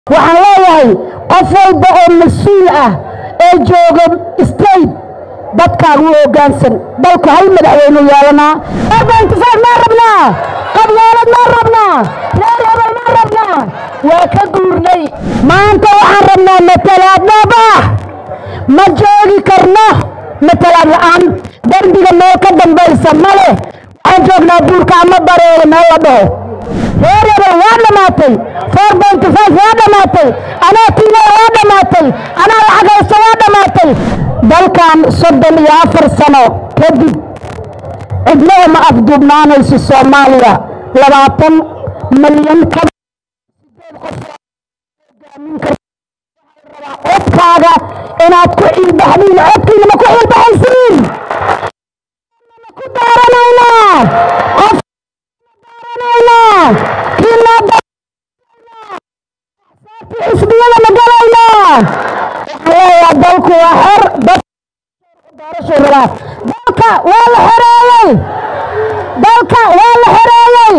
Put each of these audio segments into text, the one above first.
waxaan leeyahay qof walba oo mas-uul ah ee jooga state dadkaagu u hoggaansan dalku hal madaxweynu yeelanaa intisaar maa rabnaa qabyaalad maa rabnaa reer hebel maa rabnaa waa ka guurnay maanta waxaan rabnaa matalaad dhabax ma joogi karno matalaad la'aan derbiga meel ka dambaysa ma leh waxaan joognaa buurka ama bareere meel la dhaho reer hebel waa dhammaatay four point five waa dhammaatay anaa tiinada waa dhammaatay anaa lacag haysta waa dhammaatay dalkan soddon iyo afar sano kadib cidnaba ma afduubnaanayso soomaaliya labaatan malyan ka codkaaga inaad ku ciilbaxdiin codkiina ma ku ciilbaxaysiin ku daaranaynaa qof daaranaynaa kiina xisbiyada ma galaynaa waxaan leeyahay dalku waa xor dad doorasho rabaa dalka waa la xoreeyey dalka waa la xoreeyey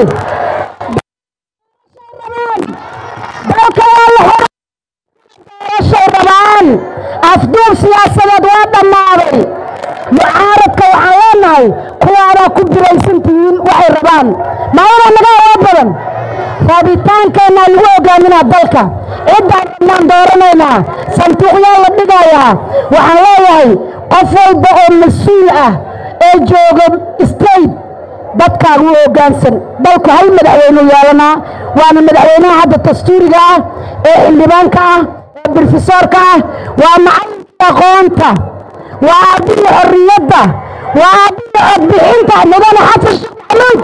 dalka waa la xoreeyey doorasho rabaan afduub siyaasadeed waa dhammaaday mucaaradka waxaan leenahay kuwaadaa ku biraysan tihiin waxay rabaan maalinaa naga awood badan raabitaankeenaa lagu hogaaminaa dalka ciddaan rabnaan dooranaynaa sanduuqyaa la dhigayaa waxaan leeyahay qof walba oo mas-uul ah ee jooga state dadkaagu u hoggaansan dalku hal madaxweynu yeelanaa waana madaxweynaha hadda dastuuriga ah ee xildhibaanka ah ee brofesoorka ah waa macalinka aqoonta waa aabbihi xorriyadda waa aabbihi codbixinta mudane xasan sheekh maxamuud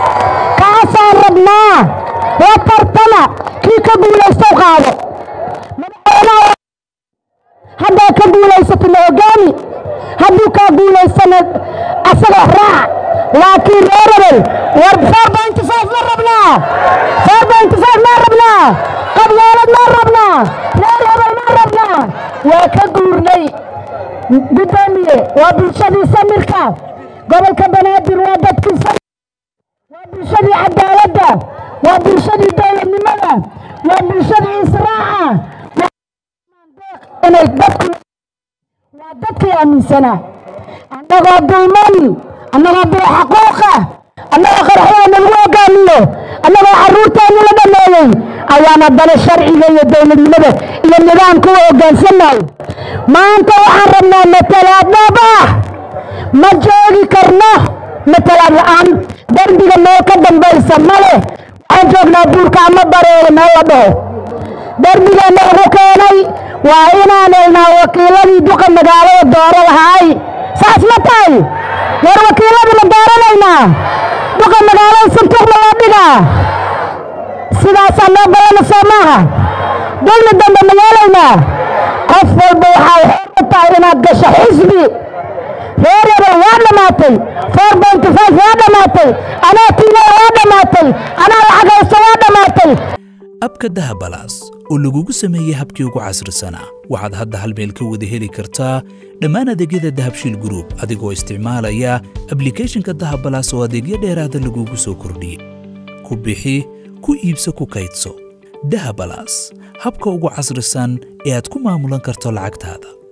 kaasaan rabnaa la tartama kii ka guulaystow qaado madaxweynaha haddaa ka guulaysata ma hogaami hadduu kaa guulaystana asaga raac laakiin reer hebel war four point five ma rabnaa four point five ma rabnaa qabyaalad ma rabnaa reer hebel ma rabnaa waa ka guurnay gudoomiye waa bulshadii samirka gobolka banaadir waa dadkii waa bulshadii cadaaladda waa bulshadii dowladnimada waa bulshadii israaca inay dadku waa dadkii aaminsanaa annagoo dulman annagoo bila xaquuqa annagoo qarxada nalagu hogaamiyo annagoo carruurteenu la dhameeyey ayaan haddana sharciga iyo dowladnimada iyo nidaamka u hoggaansannahay maanta waxaan rabnaa matalaad dhabax ma joogi karno matalaad la'aan derbiga meel ka dambaysa ma leh waxaan joognaa buurka ama bareere meel la dhaho derbigeena ugu keenay waa inaan helnaa wakiiladii duqa magaalada dooro lahaay saas ma tahay war wakiiladii ma dooranaynaa duqa magaalada santuuq ma loo dhigaa sidaasaa loo balana soo maaha dulmi dambe ma yeelaynaa qof walba waxay xor u tahay inaad gasho xisbi reer hebel waa dhammaatay four point five waa dhammaatay anaa tiinada waa dhammaatay anaa lacag haysta waa dhammaatay abka dahabalaas oo lagugu sameeyey habkii ugu casrisanaa waxaad hadda hal meel ka wada heli kartaa dhammaan adeegyada dahabshiil group adigoo isticmaalaya ablikhethonka dahabalaas oo adeegyo dheeraada lagugu soo kordhiyey ku bixi ku iibso ku kaydso dahabalaas habka ugu casrisan ee aad ku maamulan karto lacagtaada